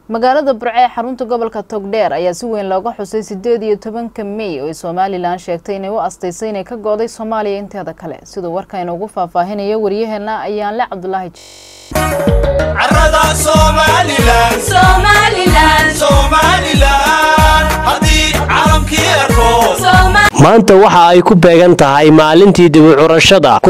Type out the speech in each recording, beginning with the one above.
magaalada burco ee xarunta gobolka togdheer ayaa si weyn looga xusay sideed iyo tobanka mey oo ay somalilan sheegtay inay u astaysay inay ka go-day soomaaliya inteeda kale siduu warkayna ugu faahfaahinayo waryaheena ayaanle cabdulaahi maanta waxa ay ku beegan tahay maalintii dibucurashada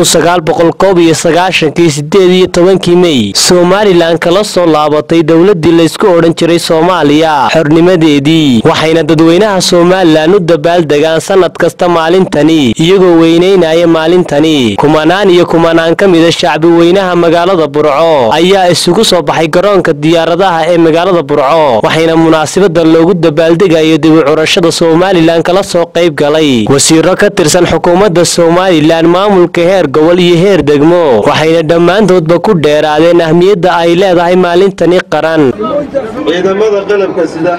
kii sideed iyo tobankii mey somalilan kala soo laabatay dowladii laysku odhan jiray soomaaliya xornimadeedii waxayna dadweynaha somalilan u dabaaldegaan sannad kasta maalintani iyagoo weynaynaya maalintani kumanaan iyo kumanaan ka mida shacbi weynaha magaalada burco ayaa isugu soo baxay garoonka diyaaradaha ee magaalada burco waxayna munaasabada loogu dabaaldegayo dibucurashada somalilan kala soo qayb galay wasiiro ka tirsan xukuumadda somalilan maamulka heer gobol iyo heer degmo waxayna dhammaantoodba ku dheeraadeen ahmiyadda ay leedahay maalintani qaran ciidamada qalabka sida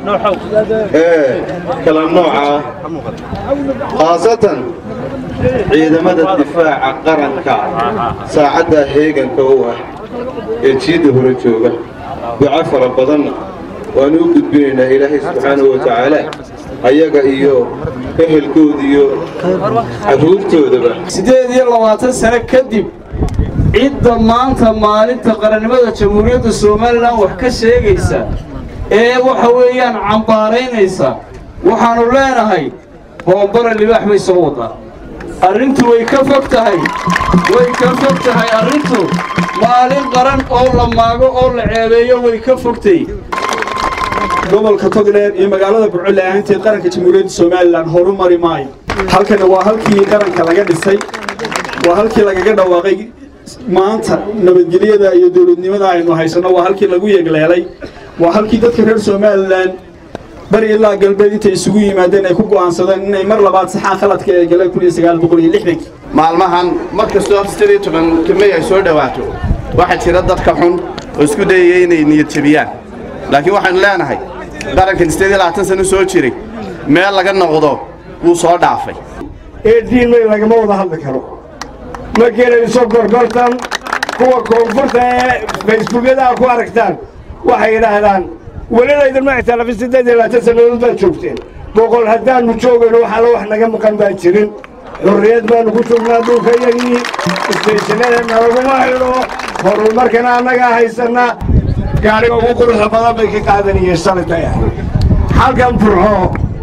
ee kala nooca ah khaasatan ciidamada difaaca qaranka saacadda heeganka u ah ee jiidda hore jooga duco fara badanna waanu u gudbinaynaa ilaahay subxaanahu wa tacaala ayaga iyo ehelkooda iyo carruurtoodaba siddeed iyo labaatan sano kadib cidda maanta maalinta qarannimada jamhuuriyadda somalilan wax ka sheegaysa ee waxa weeyaan cambaaraynaysa waxaannu leenahay boombara libaax bay soo wadaa arrintu way ka fog tahay way ka fog tahay arrintu maalin qaran oo la maago oo la ceebeeyo way ka fogtay gobolka togdheer iyo magaalada burco la'aanteed qaranka jamhuuriyadda somalilan horu mari maayo halkana waa halkii qaranka laga dhisay waa halkii lagaga dhawaaqay maanta nabadgelyada iyo dowladnimada aynu haysanno waa halkii lagu yeegleelay waa halkii dadka reer somalilan bari ilaa galbeed intay isugu yimaadeen ay ku go'aansadeen inay mar labaad saxaan khaladka ee galeen maalmahan mar kastoo sidii tobanka mey ay soo dhowaato waxaa jira dadka xun oo isku dayaya inay niyad jebiyaan laakiin waxaynu leenahay qarankan sideed iyo labaatan sano soo jiray meel laga noqdo wuu soo dhaafay eediin may lagama wada hadli karo ma gelayso gorgortan kuwa koonfurta ee facebookyadaha ku aragtaan waxay yidhaahdaan welilaydinma ictiraafin siddeed iyo labaatan sannadood baad joogteen boqol haddaannu joogayno waxaala wax naga maqan baan jirin xurriyad baannu ku joognaa dhulkayagii istaysanada nalaguma xidho horumarkana annagaa haysannaa gaadhiga ugu quruxda badan bay ka qaadanayeen shalay halkan burxo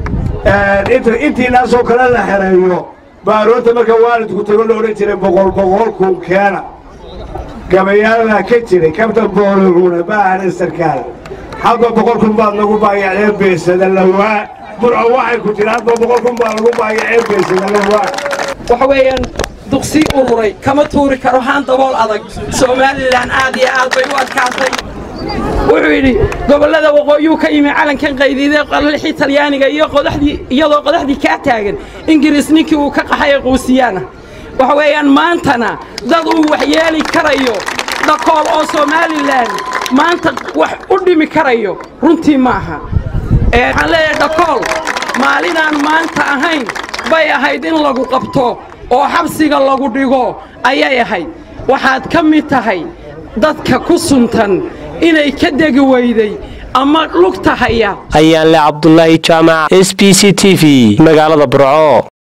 intiinaasoo kale la xereeyo baaroodta marka waalidku tago la odhan jiray boqol boqol kun keena gabayaalbaa ka jiray kabtan booliruna baahana sarkaal hadba boqol kun baad nagu baayacdeen beesada lawaa burco waxay ku tiri hadba boqol kun baa lagu baayaceen beesada lawaa waxa weeyaan duqsii ururay kama tuuri karo haan dabool adag somalilan aad iyo aad bay u adkaatay wuxuu yidhi gobollada waqooyuu ka yimi calankan qaydiidee qalixii talyaaniga iyadoo qodaxdii kaa taagan ingiriis ninkii uu ka qaxay quusiyaana waxa weeyaan maantana dad uu waxyeeli karayo dhakool oo somalilan maanta wax u dhimi karayo runtii maaha waxaan leeyahay dhakool maalinaan maanta ahayn bay ahayd in lagu qabto oo xabsiga lagu dhigo ayay ahayd waxaad ka mid tahay dadka ku suntan inay ka degi weyday ama lugta haya ayaanle cabdulaahi jaamac s b c t v magaalada burco